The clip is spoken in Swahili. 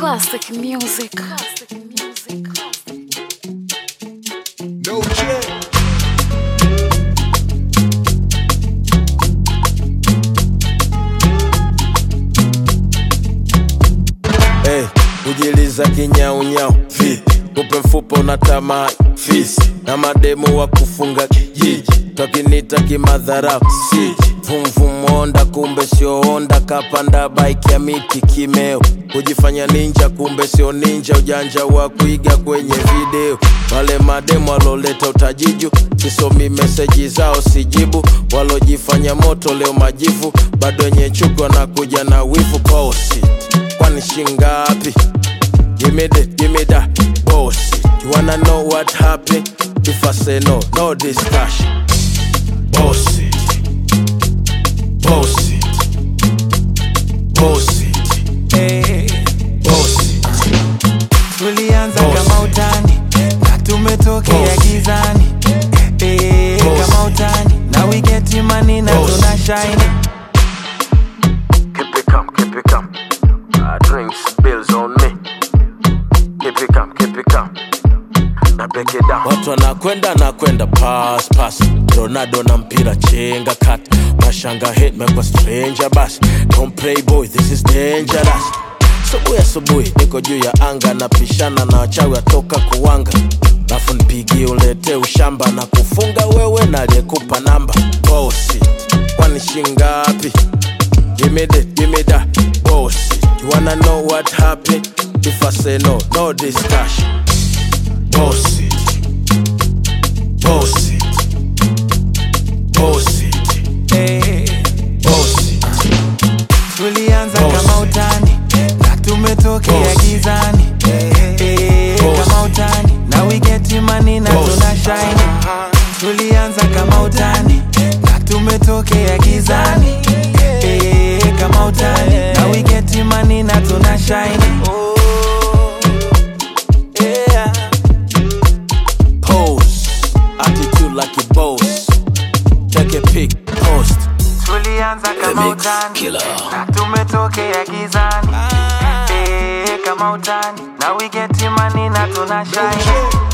Classic music. No check. Hey, kujiliza kinyaunyau vi kupe mfupa unatamaa fisi na mademu wa kufunga kijiji twakinita kimadharau si vumvumonda kumbe sio onda kapanda baiki ya miti kimeo kujifanya ninja kumbe sio ninja ujanja wa kuiga kwenye video wale mademu waloleta utajiju sisomi meseji zao sijibu walojifanya moto leo majivu bado wenye chuki wanakuja na wivu bosi kwani shingapi Give me that, give me that bullshit. You wanna know what happened? If I say no, no discussion. Bullshit. Bullshit. Bullshit. Bullshit. tulianza Boss. kama utani na tumetokea Boss. gizani Eh, Boss. kama utani na we get money na Boss. tuna shine Keep it calm, keep it calm. Uh, drinks, bills on me. Keep it calm, keep it calm. Na break it down. Watu wanakwenda nakwenda pass pass. Ronaldo na mpira chenga kat. Mashanga hit mekwa stranger bas. Don't play boy, this is dangerous. Subuhi asubuhi niko juu ya anga napishana na wachawi atoka kuwanga lafu nipigie ulete ushamba na kufunga wewe na aliyekupa namba bosi kwani shingapi Give me that, give me that bullshit. You wanna know what happened? If I say no, no discussion. Bullshit. Bullshit. Bullshit. Eh, Bullshit. tulianza Boss. kama utani na tumetokea Boss. gizani Eh, Boss. kama utani na we get money na Boss. tuna shine tulianza kama utani na tumetokea gizani Eh, kama utani na we get money na tuna shine yeah. Pose. Attitude like a boss. Take a pic, post. tulianza kama Mix utani killer. na tumetokea gizani Eh, kama utani na we get money na tuna shine